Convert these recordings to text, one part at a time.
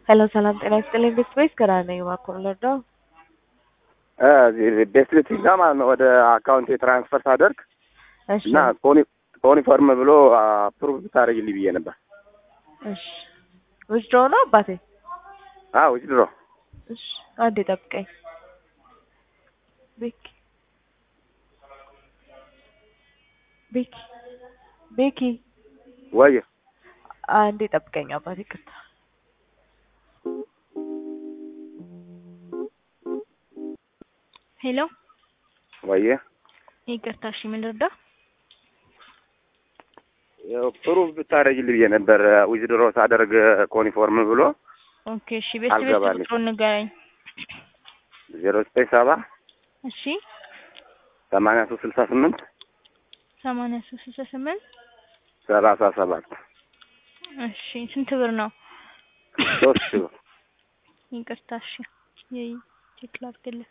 ሄሎ ሰላም ጤና ይስጥልኝ ቤት ቤት ገና ነኝ እባክዎ ልርዳው? ቤት ቤት ጋ ማለት ነው ወደ አካውንት የትራንስፈር ሳደርግ እሺ እና ኮኒፎርም ብሎ አፕሩቭ ብታደርግልኝ ብዬ ነበር። እሺ ዊዝድሮ ነው አባቴ? አዎ ድሮ እሺ አንዴ ጠብቀኝ። ቤኪ ቤኪ ቤኪ ወይ አንዴ ጠብቀኝ አባቴ ይቅርታ። ሄሎ ወይ ይቅርታ፣ እሺ ምን ልርዳ? ፕሩቭ ብታደርግልኝ ብዬ ነበር ዊዝድሮ ሳደርግ ኮኒፎርም ብሎ ኦኬ፣ እሺ ቤት ቤት አልገባልኝ። ቁጥሩን ንገረኝ። ዜሮ ዘጠኝ ሰባ እሺ ሰማንያ ሶስት ስልሳ ስምንት ሰማንያ ሶስት ስልሳ ስምንት ሰላሳ ሰባት እሺ ስንት ብር ነው? ሶስት ሺህ ብር ይቅርታ፣ እሺ ይይ ቼክ ላድርግልህ።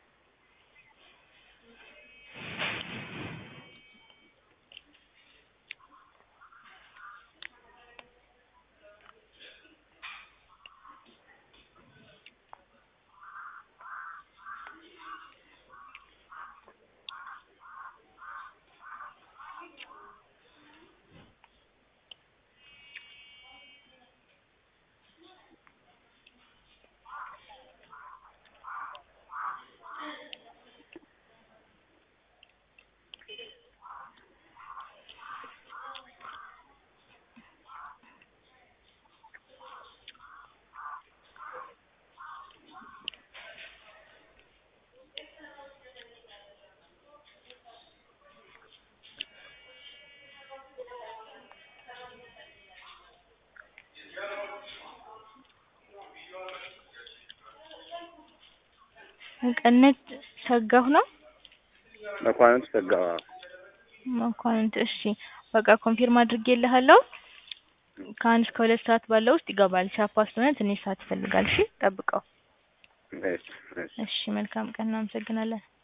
መቀነት ሰጋሁ ነው መኳንንት ሰጋ መኳንንት። እሺ በቃ ኮንፊርም አድርጌልሃለሁ። ከአንድ እስከ ሁለት ሰዓት ባለው ውስጥ ይገባል። ቻፓ ስለሆነ ትንሽ ሰዓት ይፈልጋል። እሺ ጠብቀው። እሺ እሺ እሺ መልካም ቀን፣ እናመሰግናለን።